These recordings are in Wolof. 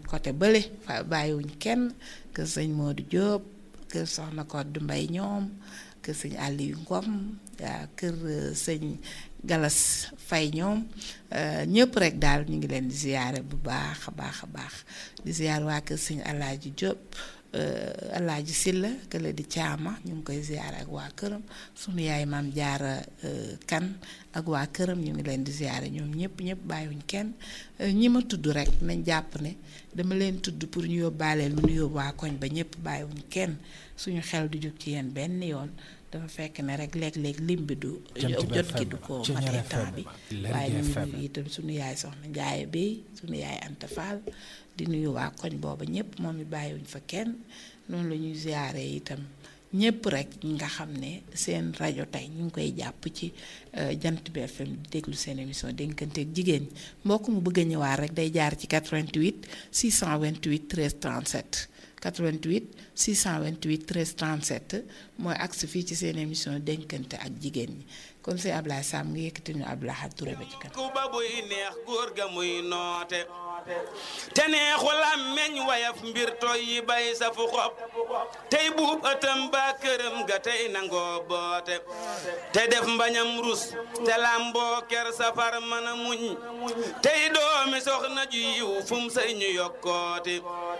côté bële fa bàyyiwuñ kenn kër sëñ Modou Diop kër Soxna Koddu Mbay ñoom kër sëñ Aliou Ngom waa kër sëñ Galas Fay ñoom ñëpp rek daal ñu ngi leen di ziyaare bu baax a baax a baax di ziyaar waa kër sëñ Alaaji Diop Alaaji Silla kële di caama ñu ngi koy ziyaare ak waa këram sunu yaay maam jaara kan ak waa këram ñu ngi leen di ziyaare ñoom ñëpp ñëpp bàyyiwuñ kenn ñi ma tudd rek nañ jàpp ne dama leen tudd pour ñu yóbbaaleel lu ñu yóbbu waa koñ ba ñëpp bàyyiwuñ kenn suñu xel du jóg ci yéen benn yoon dafa fekk ne rek léeg-léeg lim bi du jot gi du ko matee temps bi waaye ñu ngi nuyu itam suñu yaay soxna Njaaye bi suñu yaay Anta Fall di nuyu waa koñ booba ñëpp moom it bàyyiwuñ fa kenn noonu la ñuy ziyaare itam ñëpp rek ñi nga xam ne seen rajo tey ñu ngi koy jàpp ci jant bi FM di déglu seen émission dénkanteeg jigéen ñi mbokk mu bëgg a ñëwaat rek day jaar ci 88 628 13 37 88 628 13 37 mooy agsi fii ci seen émission dénkante ak jigéen ñi kon si Ablaye Sam nga yëkkati ñu Ablaye Touré ba ci kanam. ku ba buy neex góor ga muy noote te neexu làmmeñ wayaf mbir toy yi bay sa fu xob tey buub ëttam ba këram ga tey nangoo boote te def mbañam rus te làmboo ker safar mën a muñ tey doomi soxna ju yiw fum say ñu yokkooti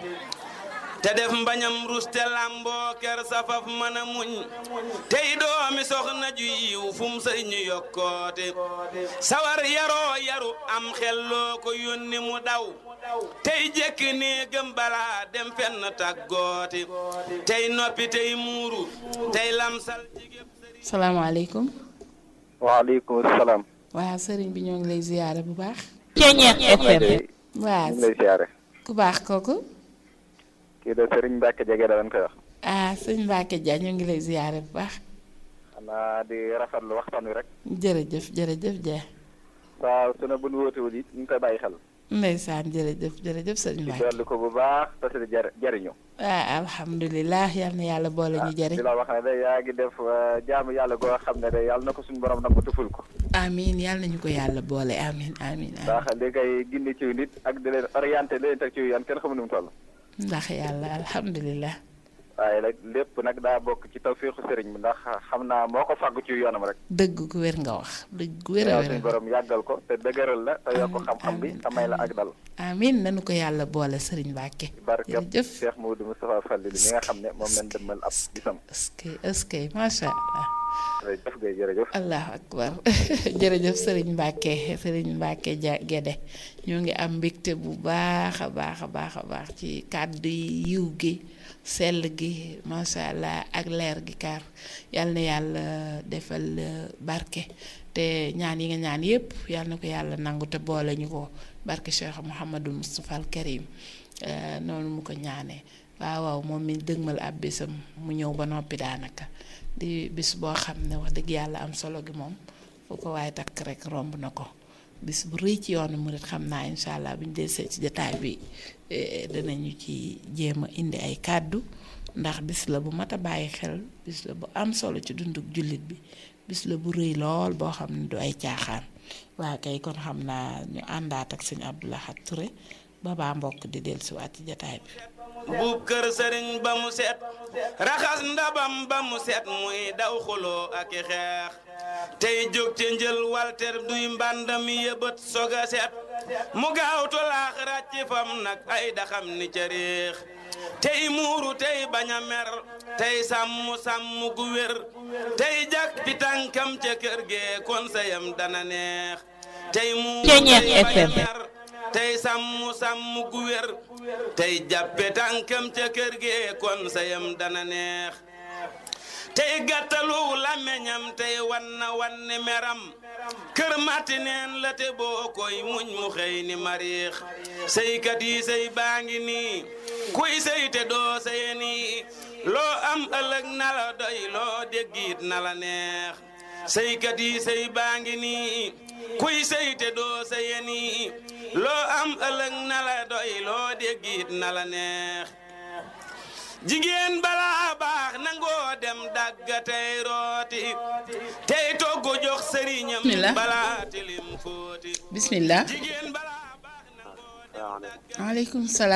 te def mbañam rus te làmboo ker safaf mën a muñ tey doomi soxna ju yiw fum say ñu yokkoote sawar yaroo yaru am xelloo ko yónni mu daw tey jekki nii gëm balaa dem fenn tàggooti tey noppi tey muuru tey lamsal jigéen salaamaaleykum. waaleykum salaam. waa sëriñ bi ñoo ngi lay ziyaare bu baax. Ceeñeex FM. waa ñu ngi lay ziyaare. ku baax kooku. kii de Serigne Mbacke jege da lañ koy wax. ah sëñ Mbacke Dia ñu ngi lay ziyaare bu baax. xanaa di rafetlu waxtaan wi rek. jërëjëf jërëjëf Dia. saa su ne bu nu wóotewul it ñu ngi koy bàyyi xel. ndeysaan jërëjëf jërëjëf sëñ di Mbacke. dolli ko bu baax te si di jar jariñu. ah alhamdulilah yal na yàlla boole ñu jëriñ. di la wax ne de yaa ngi def jaamu yàlla goo xam ne de yàlla na ko suñu borom nag mu tuful ko. amiin yal nañu ko yàlla boole amiin amiin amiin. ndax li ngay gindi ci nit ak di leen orienté di leen teg ci yoon kenn xamu nu mu toll. ndax yàlla alhamdulilah. waaye nag lépp nag daa bokk ci tawféexu sëriñ bi ndax xam naa moo ko fàggu ci yoonam rek. dëgg gu wér nga wax dëgg gu wér a yàlla wér suñu borom yàggal ko te dëgëral la te yokk Amiin, xam-xam bi amiin, te may la ak dal. amiin nañu ko yàlla boole sëriñ Mbacke. barkab jërëjëf Cheikh Maodo Moustapha Fall li mi nga xam ne moom lañ dëmmal ab bisam. est-ce que est-ce que macha allah. jërëjëf Guèye jërëjëf. allahu akbar jërëjëf sëriñ Mbacke sëriñ Mbacke ja Gede ñoo ngi am mbégte bu baax a baax a baax a baax ci kàddu yi yiw gi sell gi macha allah ak leer gi kaar yal na yàlla defal euh, barke te ñaan yi nga ñaan yépp yal na ko yàlla nangu te boole ñu ko barke Cheikh Mouhamadou Moustapha al Karim euh, noonu mu ko ñaanee waaw waaw moom mi dëgmal ab bisam mu ñëw ba noppi daanaka di bis boo xam ne wax dëgg yàlla am solo gi moom fu ko waaye takk rek romb na ko bis bu rëy ci yoonu murit xam naa incha allah bu ñu desee ci jataay bi eh, danañu ci jéem a indi ay kàddu ndax bis la bu mat a bàyyi xel bis la bu am solo ci dunduk jullit bi bis la bu rëy lool boo xam ne du ay caaxaan waa kay kon xam naa ñu àndaat ak sëñ Abdou Lahad Touré ba baa mbokk di dellusiwaat ci jataay bi. buub kër sëriñ ba mu set raxas ndabam ba mu set muy daw xuloo ak i xeex tey jóg ca njël walter duy mbàndam yëbët soga set mu gaaw tolaax ràcc fam nag ay daxam ni ca réex tey muuru tey bañ a mer tey sàmm sàmm gu wér tey jak pi tànkam ca kër gee kon sayam dana neex tey muuru Ceeñeex tey bañ a FM. mer tey sàmm sàmm gu wér tey jàppe tànkam ca kër gee kon sayam dana neex tey gàttalu làmmeñam tey wanna wanni meram kër matti neen la te boo koy muñ mu xëy ni mariix sëykat yi sëy baa ngi nii kuy sëy te doo sëye nii loo am ëllëg na la doy loo déggit na la neex sëykat yi sëy baa ngi nii kuy sëy te doo sëye nii loo am ëllëg na la doy loo déggit na la neex jigéen balaa baax nangoo dem dagga tey rooti tey togg jox sëriñam Bismillah. balaa tilim fóoti bismillah jigéen balaa baax nangoo dem waaw waaleykum salaam